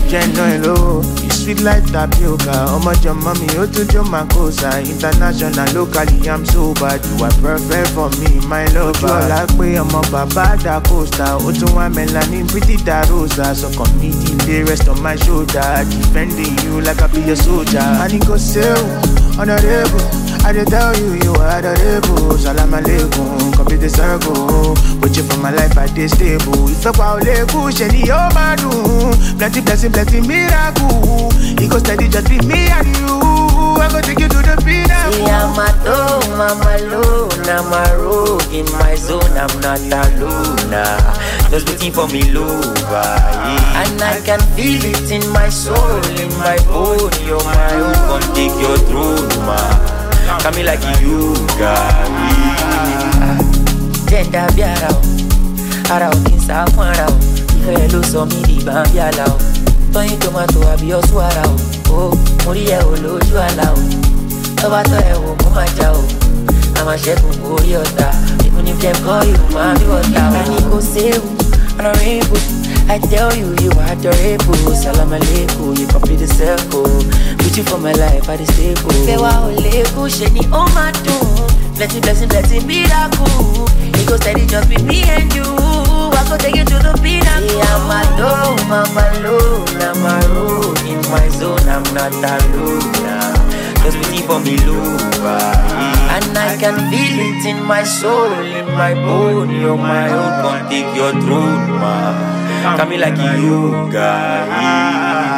jẹ́ iná ẹ̀ lówó. You sweet like tapioca, ọmọ jọ mọ́ mi, ó tún jọ máa kó sa. International, locally, I'm so bad. You are perfect for me, my lover. Ojú ọ̀la pé ọmọ bàbá da costa, ó tún wá melanin pretty da rosa. Sọkàn mi delay rest on my shoulder, defending you like I be your soldier. A ní kò séwu, honourable, I dey tell you you are adorable. Salam aleikum, complete the circle. With you for my life, I dey stable. Ìfẹ́ pa ò lè kú, ṣe ni yóò máa dùn. Plenty blessing, plenty miracle. E go steady just be me and you. I go take you to the pinnacle. See, I'm alone, I'm alone, I'm a rogue in my zone, I'm not alone. ah. Just waiting for me, lover. yeah. And I can feel it in my soul, in my bone. You're my own, come take your throne, ma. Come like you, God. Jẹ́ndà bí ara o, ara ò kí n sá fún ara o. Ìfẹ́ ló sọ mí di bàbí àlà o. Tọ́yìn tomato àbí ọ̀ṣun ara o. Ó mo rí ẹ o lójú àlà o. Tọ́ba tọ́ ẹ wò mo máa jà o. A máa ṣẹ́gun orí ọ̀tá. Even if dem call you, máa bí ọ̀tá o. Ẹni kò séwu, honorable. I tell you, you are adorable. Salam aleikum, you complete the circle. With you for my life, I dey stable. Ìfẹ́ wa ò lékún, ṣe ni ó máa dùn. Blessing, blessing, blessing, miracle. It go steady, just be me and you. I go take you to the pinnacle. See, I'm alone, I'm alone, I'm alone. In my zone, I'm not alone. Nah. Just waiting for me, lover. yeah. And I can feel it in my soul, in my bone. You're my own, come take your throne, ma. Come like you, God. yeah.